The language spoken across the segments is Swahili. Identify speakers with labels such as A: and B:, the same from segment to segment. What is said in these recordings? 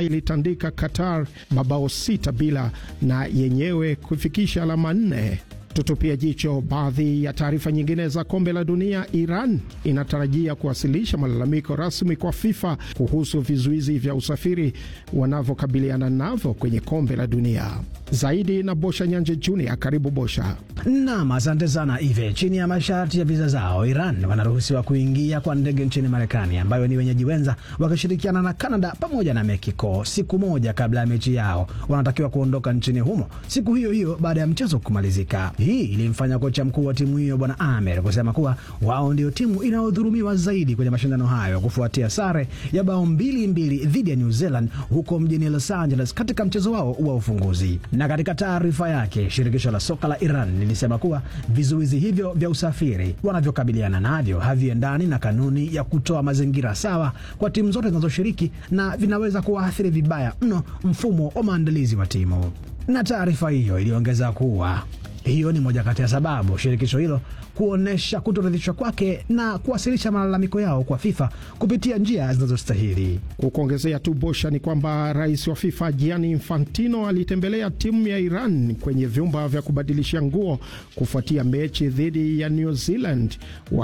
A: Algeria ilitandika Qatar mabao sita bila na yenyewe kufikisha alama nne. Tutupia jicho baadhi ya taarifa nyingine za kombe la dunia. Iran inatarajia kuwasilisha malalamiko rasmi kwa FIFA kuhusu vizuizi vya usafiri wanavyokabiliana navyo kwenye kombe la dunia. Zaidi na Bosha Nyanje Junior. Karibu Bosha.
B: Nam, asante sana Ive. Chini ya masharti ya viza zao, Iran wanaruhusiwa kuingia kwa ndege nchini Marekani, ambayo ni wenyeji wenza, wakishirikiana na Canada pamoja na Mexico. Siku moja kabla ya mechi yao, wanatakiwa kuondoka nchini humo siku hiyo hiyo baada ya mchezo kumalizika. Hii ilimfanya kocha mkuu wa timu hiyo Bwana Amer kusema kuwa wao ndio timu inayodhulumiwa zaidi kwenye mashindano hayo kufuatia sare ya bao mbili mbili dhidi ya New Zealand huko mjini Los Angeles katika mchezo wao wa ufunguzi. Na katika taarifa yake, shirikisho la soka la Iran lilisema kuwa vizuizi hivyo vya usafiri wanavyokabiliana navyo haviendani na kanuni ya kutoa mazingira sawa kwa timu zote zinazoshiriki na vinaweza kuwaathiri vibaya mno mfumo wa maandalizi wa timu. Na taarifa hiyo iliongeza kuwa hiyo ni moja kati ya sababu shirikisho hilo kuonyesha kutoridhishwa kwake na kuwasilisha malalamiko yao kwa FIFA kupitia njia zinazostahili.
A: Kukuongezea tu Bosha, ni kwamba rais wa FIFA Gianni Infantino alitembelea timu ya Iran kwenye vyumba vya kubadilisha nguo kufuatia mechi dhidi ya New Zealand,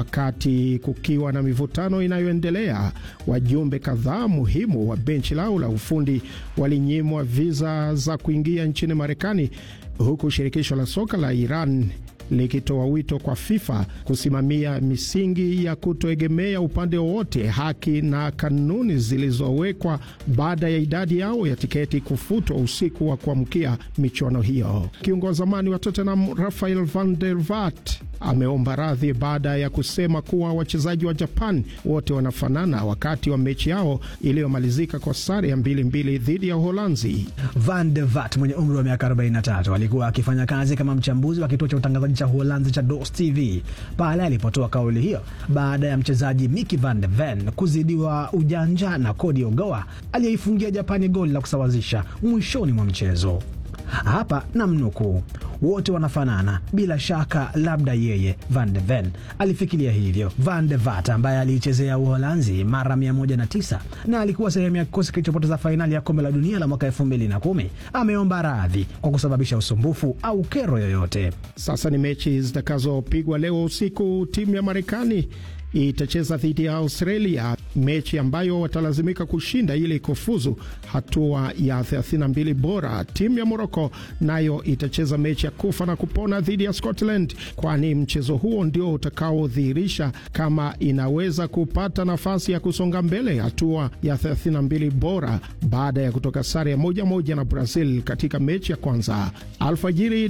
A: wakati kukiwa na mivutano inayoendelea. Wajumbe kadhaa muhimu wa benchi lao la ufundi walinyimwa viza za kuingia nchini Marekani huku shirikisho la soka la Iran likitoa wito kwa FIFA kusimamia misingi ya kutoegemea upande wowote, haki na kanuni zilizowekwa baada ya idadi yao ya tiketi kufutwa usiku wa kuamkia michuano hiyo. Kiungo wa zamani wa Tottenham Rafael van der Vaart ameomba radhi baada ya kusema kuwa wachezaji wa Japan wote wanafanana wakati wa mechi yao iliyomalizika kwa sare ya mbili mbili dhidi ya Uholanzi.
B: Van de Vat mwenye umri wa miaka 43 alikuwa akifanya kazi kama mchambuzi wa kituo cha utangazaji cha Uholanzi cha DOS TV pale alipotoa kauli hiyo baada ya mchezaji Micky van de Ven kuzidiwa ujanja na Cody Ogawa aliyeifungia Japani goli la kusawazisha mwishoni mwa mchezo. Hapa na mnukuu, wote wanafanana bila shaka, labda yeye Van de Ven alifikiria hivyo. Van de Vat ambaye aliichezea Uholanzi mara 109 na alikuwa sehemu ya kikosi kilichopoteza fainali ya kombe la dunia la mwaka 2010 ameomba radhi kwa kusababisha usumbufu au kero yoyote.
A: Sasa ni mechi zitakazopigwa leo usiku. Timu ya Marekani itacheza dhidi ya Australia, mechi ambayo watalazimika kushinda ili kufuzu hatua ya 32 bora. Timu ya Moroko nayo itacheza mechi ya kufa na kupona dhidi ya Scotland, kwani mchezo huo ndio utakaodhihirisha kama inaweza kupata nafasi ya kusonga mbele hatua ya 32 bora baada ya kutoka sare ya moja moja na Brazil katika mechi ya kwanza alfajiri.